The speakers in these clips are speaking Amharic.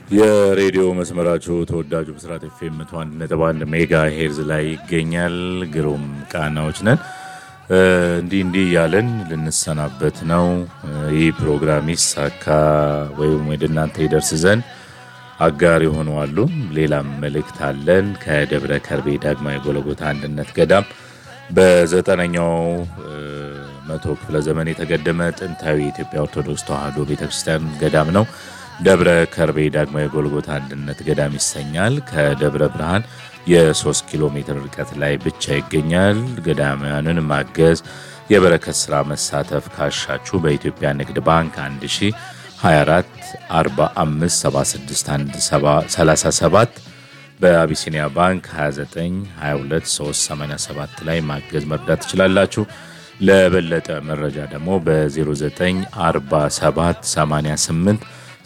የሬዲዮ መስመራችሁ ተወዳጁ ብስራት ኤፍኤም መቶ አንድ ነጥብ አንድ ሜጋ ሄርዝ ላይ ይገኛል። ግሩም ቃናዎች ነን። እንዲህ እንዲህ እያለን ልንሰናበት ነው። ይህ ፕሮግራም ይሳካ ወይም ወደ እናንተ ይደርስ ዘንድ አጋር የሆኑ አሉ። ሌላም መልእክት አለን። ከደብረ ከርቤ ዳግማዊ ጎለጎታ አንድነት ገዳም በዘጠነኛው መቶ ክፍለ ዘመን የተገደመ ጥንታዊ የኢትዮጵያ ኦርቶዶክስ ተዋሕዶ ቤተክርስቲያን ገዳም ነው። ደብረ ከርቤ ዳግማዊ ጎልጎታ አንድነት ገዳም ይሰኛል። ከደብረ ብርሃን የ3 ኪሎ ሜትር ርቀት ላይ ብቻ ይገኛል። ገዳማውያንን ማገዝ፣ የበረከት ስራ መሳተፍ ካሻችሁ በኢትዮጵያ ንግድ ባንክ 1024 45 76 37 በአቢሲኒያ ባንክ 29 22 387 ላይ ማገዝ መርዳት ትችላላችሁ። ለበለጠ መረጃ ደግሞ በ0947 88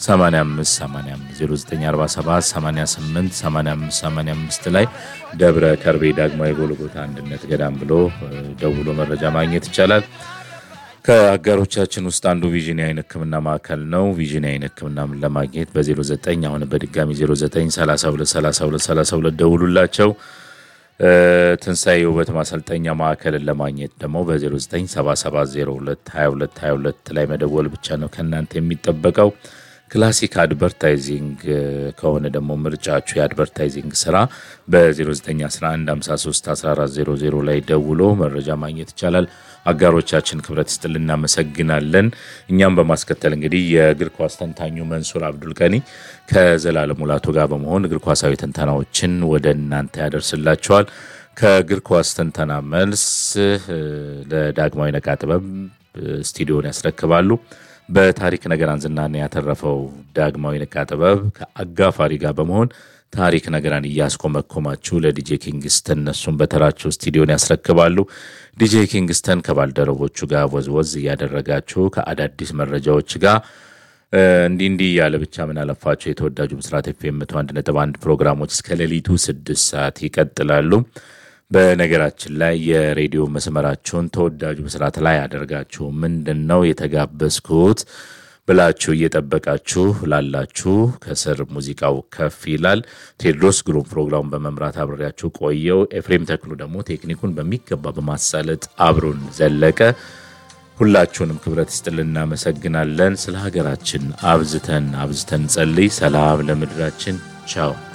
8585 ላይ ደብረ ከርቤ ዳግማዊ ጎልጎታ አንድነት ገዳም ብሎ ደውሎ መረጃ ማግኘት ይቻላል። ከአጋሮቻችን ውስጥ አንዱ ቪዥን የዓይን ሕክምና ማዕከል ነው። ቪዥን የዓይን ሕክምና ለማግኘት በ09 አሁን በድጋሚ 09323232 ደውሉላቸው። ትንሣኤ የውበት ማሰልጠኛ ማዕከልን ለማግኘት ደግሞ በ0977022222 ላይ መደወል ብቻ ነው ከእናንተ የሚጠበቀው። ክላሲክ አድቨርታይዚንግ ከሆነ ደግሞ ምርጫችሁ የአድቨርታይዚንግ ስራ በ0911531400 ላይ ደውሎ መረጃ ማግኘት ይቻላል። አጋሮቻችን ክብረት ይስጥልን፣ እናመሰግናለን። እኛም በማስከተል እንግዲህ የእግር ኳስ ተንታኙ መንሱር አብዱልቀኒ ከዘላለም ሙላቱ ጋር በመሆን እግር ኳሳዊ ትንተናዎችን ወደ እናንተ ያደርስላቸዋል። ከእግር ኳስ ትንተና መልስ ለዳግማዊ ነቃ ጥበብ ስቱዲዮን ያስረክባሉ። በታሪክ ነገራን ዝናን ያተረፈው ዳግማዊ ነቃ ጥበብ ከአጋፋሪ ጋር በመሆን ታሪክ ነገራን እያስኮመኮማችሁ ለዲጄ ኪንግስተን እነሱን በተራቸው ስቱዲዮን ያስረክባሉ። ዲጄ ኪንግስተን ከባልደረቦቹ ጋር ወዝወዝ እያደረጋችሁ ከአዳዲስ መረጃዎች ጋር እንዲህ እንዲህ እያለ ብቻ ምን አለፋቸው የተወዳጁ ብስራት ኤፍኤም መቶ አንድ ነጥብ አንድ ፕሮግራሞች እስከ ሌሊቱ ስድስት ሰዓት ይቀጥላሉ። በነገራችን ላይ የሬዲዮ መስመራችሁን ተወዳጁ ብስራት ላይ አደርጋችሁ ምንድን ነው የተጋበዝኩት ብላችሁ እየጠበቃችሁ ላላችሁ ከስር ሙዚቃው ከፍ ይላል። ቴዎድሮስ ግሩም ፕሮግራሙን በመምራት አብሬያችሁ ቆየው። ኤፍሬም ተክሉ ደግሞ ቴክኒኩን በሚገባ በማሳለጥ አብሮን ዘለቀ። ሁላችሁንም ክብረት ይስጥልን፣ እናመሰግናለን። ስለ ሀገራችን አብዝተን አብዝተን ጸልይ። ሰላም ለምድራችን። ቻው